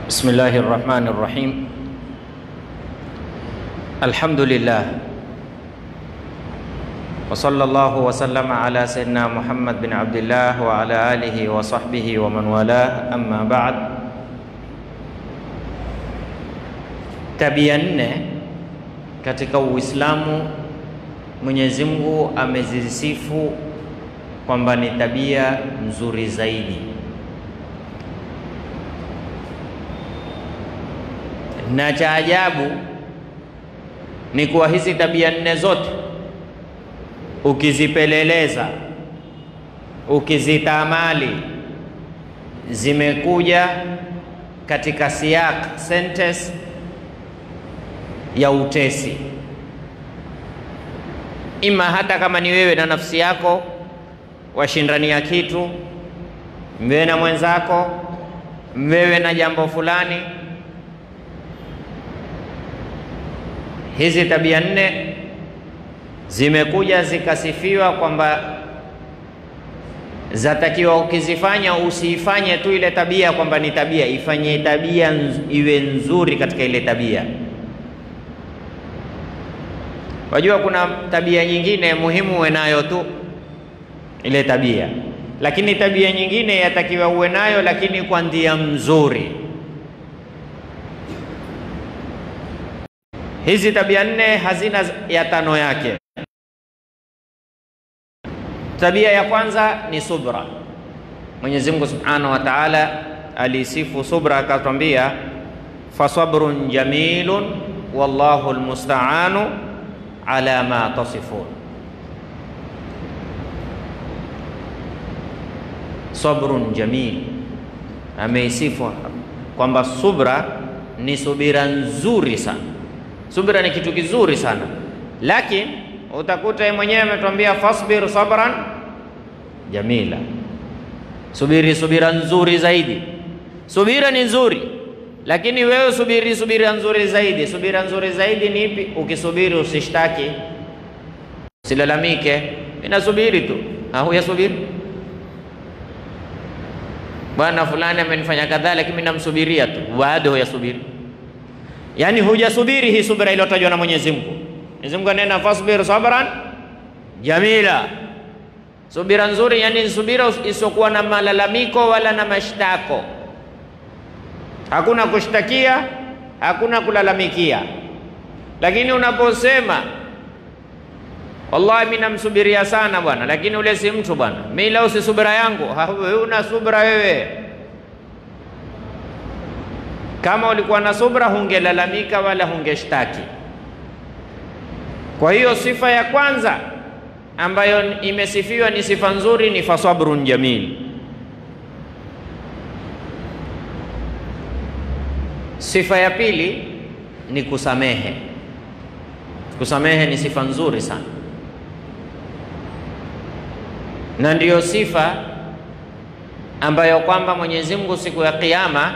بسم الله الرحمن الرحيم الحمد لله وصلى الله وسلم على سيدنا محمد بن عبد الله وعلى آله وصحبه ومن والاه أما بعد tabia nne katika Uislamu Mwenyezi Mungu amezisifu kwamba ni tabia nzuri zaidi na cha ajabu ni kuwa hizi tabia nne zote ukizipeleleza, ukizitamali, zimekuja katika siyak sentence ya utesi, ima hata kama ni wewe na nafsi yako washindania kitu, mwewe na mwenzako, mwewe na jambo fulani Hizi tabia nne zimekuja zikasifiwa kwamba zatakiwa ukizifanya usiifanye tu ile tabia kwamba ni tabia, ifanye tabia nz, iwe nzuri katika ile tabia. Wajua kuna tabia nyingine muhimu uwe nayo tu ile tabia, lakini tabia nyingine yatakiwa uwe nayo, lakini kwa njia mzuri. Hizi tabia nne hazina ya tano yake. Tabia ya kwanza ni subra. Mwenyezi Mungu Subhanahu wa Ta'ala alisifu subra akatwambia, fasabrun jamilun wallahu almusta'anu ala ma tasifun. Sabrun jamil, ameisifu kwamba subra ni subira nzuri sana Subira ni kitu kizuri sana, lakini utakuta yeye mwenyewe ametuambia fasbir sabran jamila, subiri subira nzuri zaidi. Subira ni nzuri, lakini wewe subiri subira nzuri zaidi. Subira nzuri zaidi ni ipi? Ukisubiri usishtaki, usilalamike, inasubiri tu. Huyasubiri bwana fulani amenifanya kadhaa, lakini mimi namsubiria tu, bado huyasubiri Yaani hujasubiri hii subira iliyotajwa na Mwenyezi Mungu. Mwenyezi Mungu anena fasbir sabran jamila, subira nzuri, yani subira isiyokuwa na malalamiko wala na mashtako. Hakuna kushtakia, hakuna kulalamikia. Lakini unaposema wallahi, mimi namsubiria sana bwana, lakini ule si mtu bwana, mimi leo si subira yangu. Wewe una subira wewe kama ulikuwa na subra hungelalamika wala hungeshtaki. Kwa hiyo sifa ya kwanza ambayo imesifiwa ni sifa nzuri ni fasabrun jamil. Sifa ya pili ni kusamehe. Kusamehe ni sifa nzuri sana, na ndiyo sifa ambayo kwamba Mwenyezi Mungu siku ya Kiyama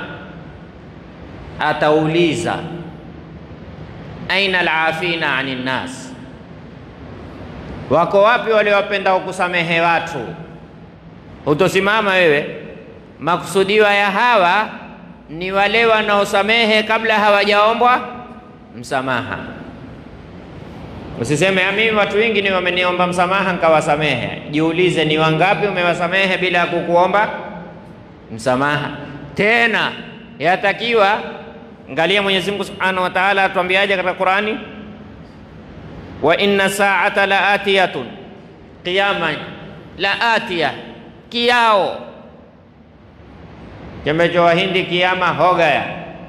atauliza aina alafina ani nnas, wako wapi wale wapendao kusamehe watu? Hutosimama wewe. Makusudiwa ya hawa ni wale wanaosamehe kabla hawajaombwa msamaha. Usiseme mimi watu wengi ni wameniomba msamaha nikawasamehe. Jiulize, ni wangapi umewasamehe bila ya kukuomba msamaha? Tena yatakiwa Angalia Mwenyezi Mungu Subhanahu wa Ta'ala atuambiaje katika Qur'ani, wa inna sa'ata la atiyatun, qiyama la atiya, kiao chembecho Wahindi, kiama hogaya.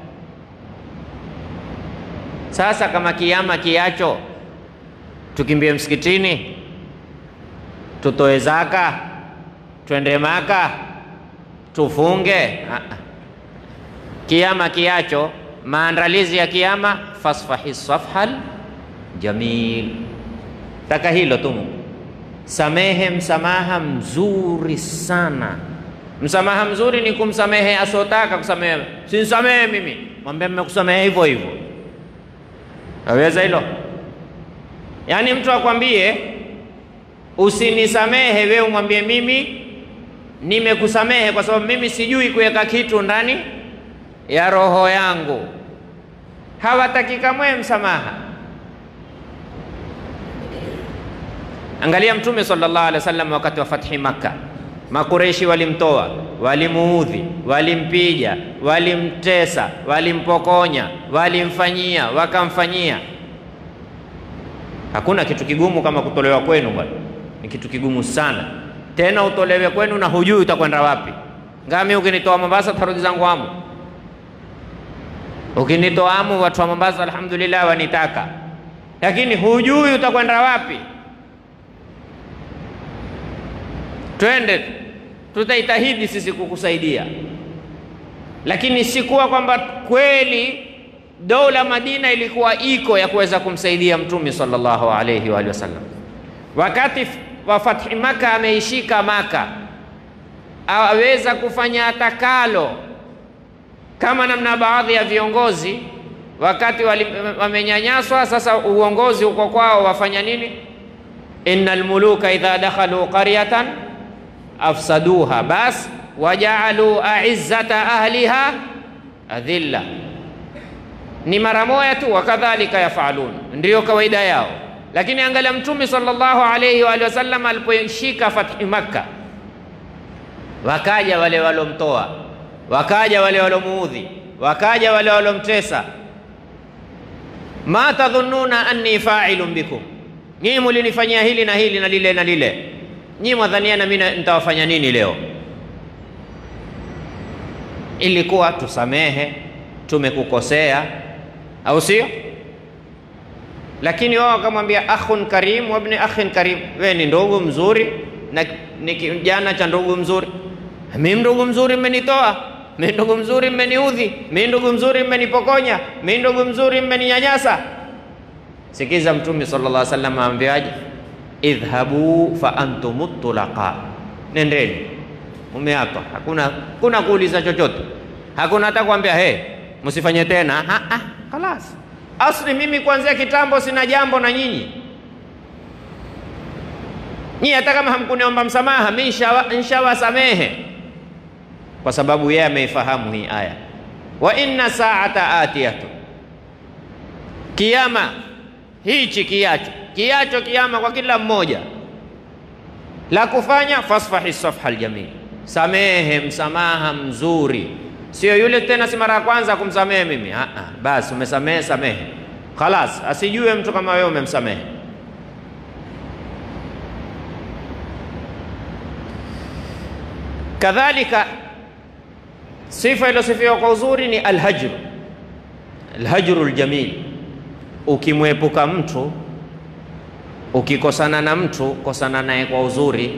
Sasa kama kiama kiacho, tukimbie msikitini, tutoe zaka, twende Maka, tufunge? Kiama kiacho maandalizi ya kiama, fasfahi safhal jamil. Taka hilo tu, samehe msamaha mzuri sana. Msamaha mzuri ni kumsamehe asiotaka kusamehe. Sinsamehe mimi, mwambie mmekusamehe hivyo hivyo. Aweza hilo? Yaani mtu akwambie usinisamehe, wewe umwambie mimi nimekusamehe kwa sababu mimi sijui kuweka kitu ndani ya roho yangu. Hawataki kamwe msamaha. Angalia Mtume sallallahu alaihi wasallam wakati wa fathi Makka, Makureshi walimtoa, walimuudhi, walimpiga, walimtesa, walimpokonya, walimfanyia, wakamfanyia. Hakuna kitu kigumu kama kutolewa kwenu bwana, ni kitu kigumu sana. Tena utolewe kwenu na hujui utakwenda wapi. Ngami ukinitoa Mombasa tarudi zangu Amu, ukinitoa Amu watu wa Mombasa alhamdulillah wanitaka, lakini hujui utakwenda wapi. Twende, tutaitahidi sisi kukusaidia, lakini sikuwa kwamba kweli dola Madina ilikuwa iko ya kuweza kumsaidia Mtume sallallahu alayhi wa alihi wasallam. Wakati wa fathi Maka ameishika Maka, aweza kufanya atakalo, kama namna baadhi ya viongozi wakati wamenyanyaswa, sasa uongozi uko kwao, wafanya nini? innal muluka idha dakhalu qaryatan afsaduha bas wajaalu aizzata ahliha adhilla ni mara moja tu, wakadhalika yafalun, ndiyo kawaida yao. Lakini angalia Mtume sallallahu alayhi wa alihi wasallam aliposhika fathi Makka, wakaja wale walomtoa, wakaja wale walomuudhi, wakaja wale walomtesa. ma tadhunnuna anni fa'ilun bikum, nyinyi mulinifanyia hili na hili na lile na lile, nyinyi mwadhania na mimi nitawafanya nini leo? Ilikuwa tusamehe, tumekukosea au sio? Lakini wao wakamwambia akhun karim wa ibn akhin karim, wewe ni ndugu mzuri na ni kijana cha ndugu mzuri. Mimi ndugu mzuri mmenitoa, mimi ndugu mzuri mmeniudhi, mimi ndugu mzuri mmenipokonya, mimi ndugu mzuri mmeninyanyasa. Sikiza Mtume sallallahu alaihi wasallam aambiaje? idhhabu fa antum tulaqa, nendeni, umeapa. Hakuna kuna kuuliza chochote, hakuna hata kuambia hey, msifanye tena. Ha, ha, khalas. Asli mimi kuanzia kitambo sina jambo na nyinyi. Nyinyi hata kama hamkuniomba msamaha, mimi nishawasamehe, kwa sababu yeye ameifahamu hii aya. Wa inna saata atiyatu, kiyama hichi kiacho kiacho kiama kwa kila mmoja, la kufanya fasfahi safha aljamil, samehe msamaha mzuri Sio yule tena, si mara ya kwanza kumsamehe mimi. Ah, ah, basi umesamehe, samehe khalas, asijue mtu kama wewe umemsamehe. Kadhalika sifa iliyosifiwa kwa uzuri ni alhajru, alhajru aljamil. Ukimwepuka mtu, ukikosana na mtu, kosana naye kwa uzuri.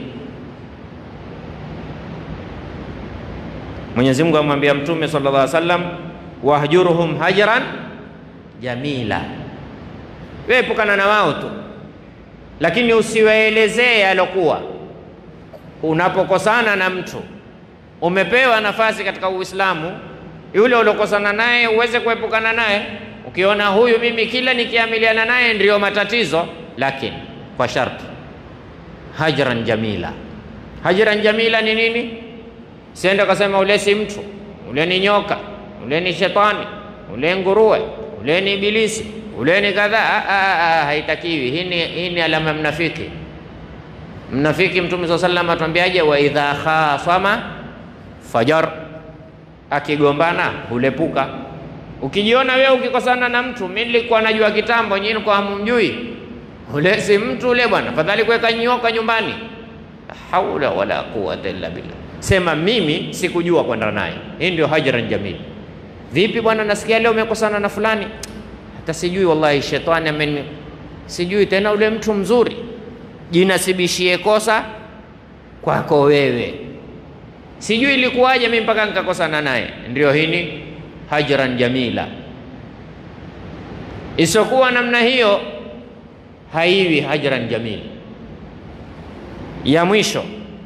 Mwenyezi Mungu amwambia Mtume sallallahu alaihi wasallam, wahjuruhum hajran jamila, wewe epukana na wao tu, lakini usiwaelezee alokuwa. Unapokosana na mtu, umepewa nafasi katika Uislamu, yule uliokosana naye uweze kuepukana naye. Ukiona huyu mimi kila nikiamiliana naye ndiyo matatizo, lakini kwa sharti hajran jamila. Hajran jamila ni nini? Siende kasema ule si mtu, ule ni nyoka, ule ni shetani, ule nguruwe, ule ni ibilisi, ule ni kadhaa. Haitakiwi. Hii ni hii ni alama mnafiki. Mnafiki Mtume swalla sallam atuambiaje? wa idha khasama fajar, akigombana hulepuka. Ukijiona wewe ukikosana na mtu, mimi nilikuwa najua kitambo, nyinyi kwa hamumjui, ule si mtu ule bwana, fadhali kuweka nyoka nyumbani. haula wala quwwata illa billah Sema mimi sikujua kwenda naye. Hii ndio hajran jamil. Vipi bwana, nasikia leo umekosana na fulani, hata sijui wallahi, shetani ameni, sijui tena ule mtu mzuri. Jinasibishie kosa kwako wewe, sijui ilikuwaje mimi mpaka nikakosana naye. Ndio hini hajran jamila. Isokuwa namna hiyo haiwi hajran jamil. Ya mwisho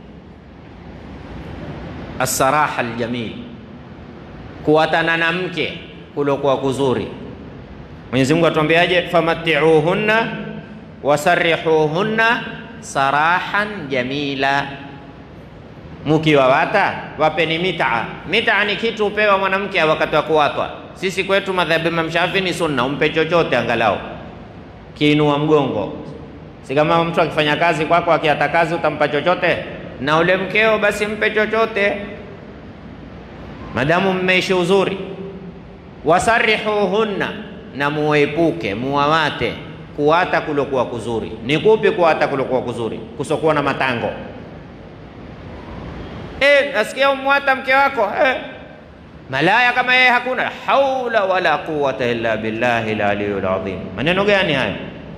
Assaraha aljamil, kuwatana na mke kulokuwa kuzuri. Mwenyezi Mungu atuambiaje? famatiuhunna wasarihuhunna sarahan jamila, Mukiwawata wapeni mitaa. Mitaa ni kitu upewa mwanamke wakati wa kuwatwa. Sisi kwetu madhhabi Imam Shafi ni sunna, umpe chochote angalau kiinua mgongo. Si kama mtu akifanya kazi kwako, akiata kazi utampa chochote, na ule mkeo basi mpe chochote, madamu mmeishi uzuri. Wasarihuhunna, na muepuke muwawate kuwata kulokuwa kuzuri. Ni kupi kuwata kulokuwa kuzuri? Kusokuwa na matango. E, nasikia umwata mke wako e, malaya kama yeye hakuna. Haula wala quwata illa billahi laliyul azim. Maneno gani haya?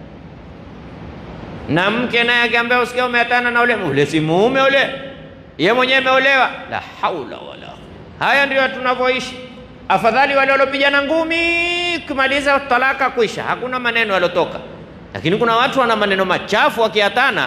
Na mke naye akiambia usikia umeatana na ule ule, si mume ule, ye mwenyewe ameolewa. La haula wala. Haya ndio tunavyoishi. Afadhali wale waliopigana ngumi kumaliza talaka kwisha, hakuna maneno yalotoka. Lakini kuna watu wana maneno machafu wakiatana.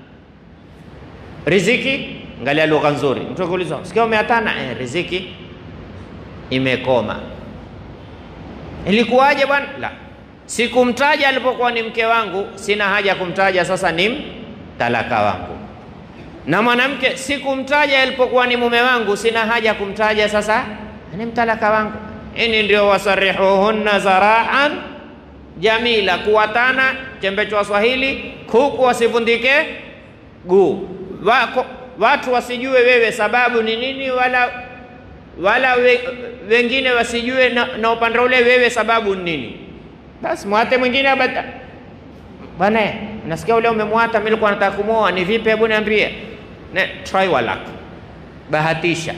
Riziki, angalia lugha nzuri. Mtu akiuliza sikia umeatana, eh, riziki imekoma. Ilikuwaje bwana? La, sikumtaja alipokuwa ni mke wangu, sina haja ya kumtaja sasa ni talaka wangu. Na mwanamke sikumtaja alipokuwa ni mume wangu, sina haja ya kumtaja sasa ni mtalaka wangu. Ini ndio wasarihuhunna zaraan jamila, kuwatana chembecho wa Swahili, kuku wasivundike guu, wako watu wasijue wewe sababu ni nini, wala wala we, wengine wasijue na, na upande ule wewe sababu ni nini. Basi mwate mwingine abata bwana, nasikia ule umemwata, mimi nilikuwa nataka kumwoa, ni vipi? Hebu niambie. Ne, try walak, bahatisha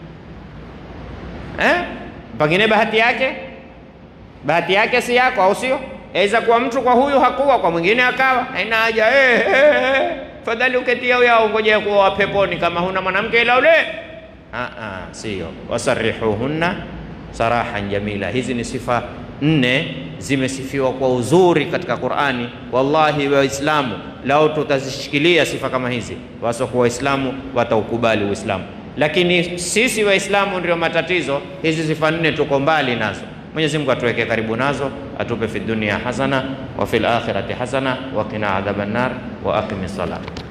eh? Pengine bahati yake bahati yake si yako, au sio? Aweza kuwa mtu kwa huyu hakuwa, kwa mwingine akawa. Haina haja eh, eh, eh. Fadhali uketia huyo au ngoja kuwa peponi kama huna mwanamke ila ule. Ah, ah, sio. Wasarihuhunna sarahan jamila. Hizi ni sifa nne zimesifiwa kwa uzuri katika Qur'ani. Wallahi Waislamu lao tutazishikilia sifa kama hizi, wasokuwa Waislamu wataukubali Uislamu lakini sisi Waislamu ndio matatizo. Hizi sifa nne tuko mbali nazo. Mwenyezi Mungu atuweke karibu nazo, atupe fi dunia hasana wa fil akhirati hasana wa qina adhaban nar wa aqimi salat.